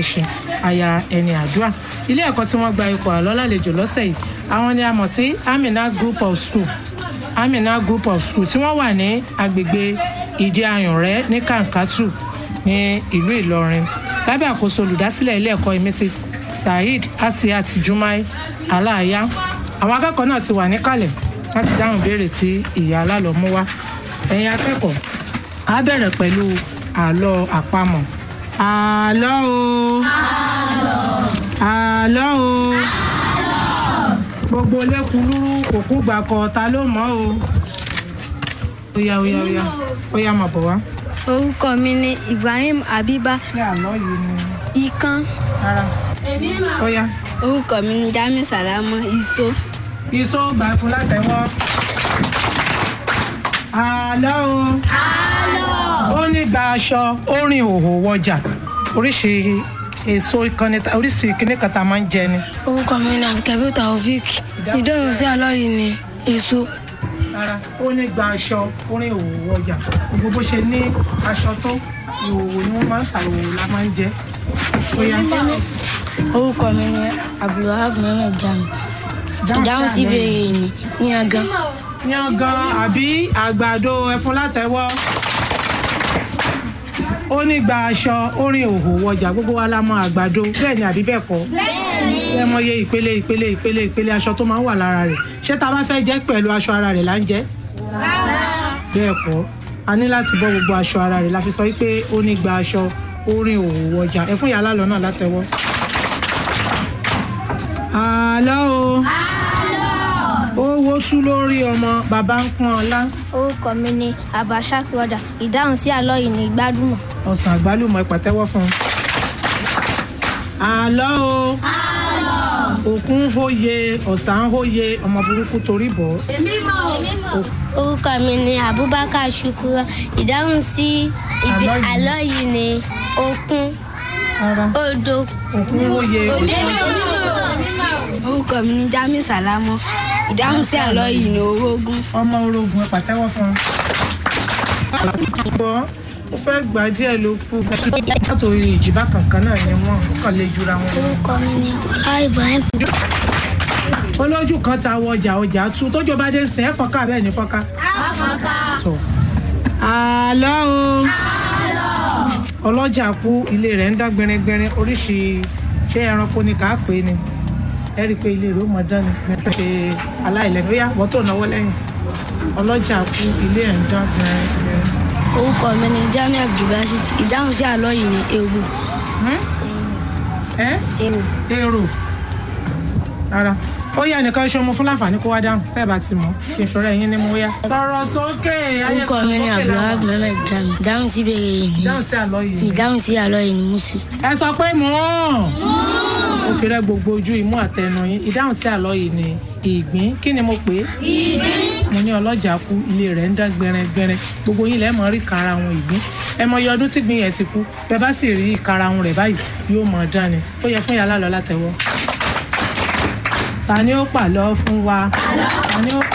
ẹṣin aya ẹni àdúrà ilé ẹ̀kọ́ tí wọ́n gba ipò àlọ́ lálejò lọ́sẹ̀ yìí àwọn ni a mọ̀ sí amina group of school amina group of school tí wọ́n wà ní agbègbè ìdí ayùnrẹ́ ní kankatu ní ìlú ìlọrin lábẹ́ àkóso olùdásílẹ̀ ilé ẹ̀kọ́ mrs saheed asiat jumai aláàyá àwọn akẹ́kọ̀ọ́ náà ti wà níkàlẹ̀ láti dáhùn béèrè tí ìyá alálọ́ mú wá ẹ̀yin akẹ́kọ̀ọ́ á bẹ̀rẹ̀ pẹ̀lú àlọ́ àpamọ̀ àlọ́ o àlọ́ o gbogbo lẹ́kùnrúrú òkú gbàkọ̀ ta ló mọ̀ o ó yá ó yá ó yá ó yá máa bọ̀ wá. orúkọ mi ni ibrahim abiba ṣé àlọ́ yìí ni ikán rárá ó yá. orúkọ mi ni jami salama iso iṣó gbà fún látẹ̀wọ́. àlọ́ o. àlọ́. ó ní gba aṣọ ó rìn òhò wọjà oríṣi èso ìkànnì oríṣi ìkíní kan tá a máa ń jẹ ni. orúkọ mi ni abdulkabi taofik ìdáhùn sí àlọ́ yìí ni èso rárá ó ní gba aṣọ ó rìn òhò wọjà gbogbo bó ṣe ní aṣọ tó ìhòòhò ni wọ́n máa ń ta ìhòòhò la máa ń jẹ. ó yá. orúkọ mi ni abdulwahab mohammed jami ìdáhùn sí ìbéèrè yìí ni yangan yangan àbí àgbàdo ẹfun látẹ̀wọ́ ó ní gba aṣọ ó rìn òhò wọjà gbogbo wa la mọ àgbàdo bẹ́ẹ̀ ni àbí bẹ́ẹ̀ kọ́ ẹ mọ iye ìpele ìpele ìpele ìpele aṣọ tó máa ń wà lára rẹ̀ ṣé tá a bá fẹ́ jẹ pẹ̀lú aṣọ ara rẹ̀ là ń jẹ bẹ́ẹ̀ kọ́ a ní láti bọ́ gbogbo aṣọ ara rẹ̀ la fi sọ pé ó ní gba aṣọ ó rìn òhò wọjà ẹ fún yàrá lọ náà látẹ̀wọ́. àlọ́ o ó wo tú lórí ọmọ bàbá ń pọ́n ọlá orúkọ mi ni abashak roda ìdáhùn sí àlọ́ yìí ni gbádùmọ̀ ọsàn àgbálùmọ̀ ẹ pàtẹ́wọ́ fún un. àlọ́ o òkun ń hóye ọ̀sán ń hóye ọmọ burúkú torí bọ̀ ọ́. orúkọ mi ni abubakar shukura ìdáhùn sí ibi Àlọ́ yìí. àlọ́ yìí ni okun rárá odò òkun ń hóye orúkọ mi ni jami salamo ìdáhùn sí àlọ́ yìí ni orógún ọmọ orogun ẹ pàtẹ́wọ́ fún un. gbọ́ ó fẹ́ gbà díẹ̀ ló kú látòrí ìjìbá kankan náà ni wọ́n ó kàn lè jura wọn. lọ. orúkọ mi ni ọlá ibrahim olójú kan ta wọ ọjà ọjà tú tójó bá dé ń sìn ẹ́ fọ́nká bẹ́ẹ̀ ni fọ́nká. Tọ̀. àlọ́ o ọlọ́jà kú ilé rẹ̀ ń dá gbẹringbẹrin oríṣi ṣé ẹranko ni kà á pè é ni ẹ rí i pé ilé rẹ̀ ó mọ dán ni ṣe aláìlẹ́nu ó yá wọ́n tó náwó lẹ́yìn ọlọ́jà kú ilé ẹ̀ ń dán gbẹringbẹrin. orúkọ mi ni jami abdulbasit ìdáhùn sí àlọ́ yìí ni ewu ẹ ewu èrò rárá ó yá nìkan ṣe ọmọ fún láǹfààní kó wá dáhùn tẹ́ ẹ bá ti mọ̀ kí n fẹ́rẹ̀ yín ní mo yá. sọ̀rọ̀ sókè ayé orúkọ mi ni abdulwahab mohammed jami ìdáhùn sí ìbéèrè yìí ni dáhùn sí àlọ́ yìí. ìdáhùn sí àlọ́ yìí ni musu ẹ sọ pé mò ń. ó fi rẹ gbogbo ojú imú àtẹnu yín ìdáhùn sí àlọ́ yìí ni ìgbín kí ni mo pè é. ìgbín. mo ní ọlọ́jà kú ilé rẹ̀ ń dán gbẹrẹgbẹrẹ gbogbo yín lẹ́ẹ̀ mọ̀ rí ìkara wọn ìgbín ẹ mọ iye ọdún tí gbìn yẹn ti kú bẹ́ẹ̀ bá sì rí ìkara wọn rẹ̀ báyìí yóò mọ̀ dán ni ó yẹ fún yàrá lọ látẹ̀wọ́. ta ni ó pàlọ́ fún wa. ta ni ó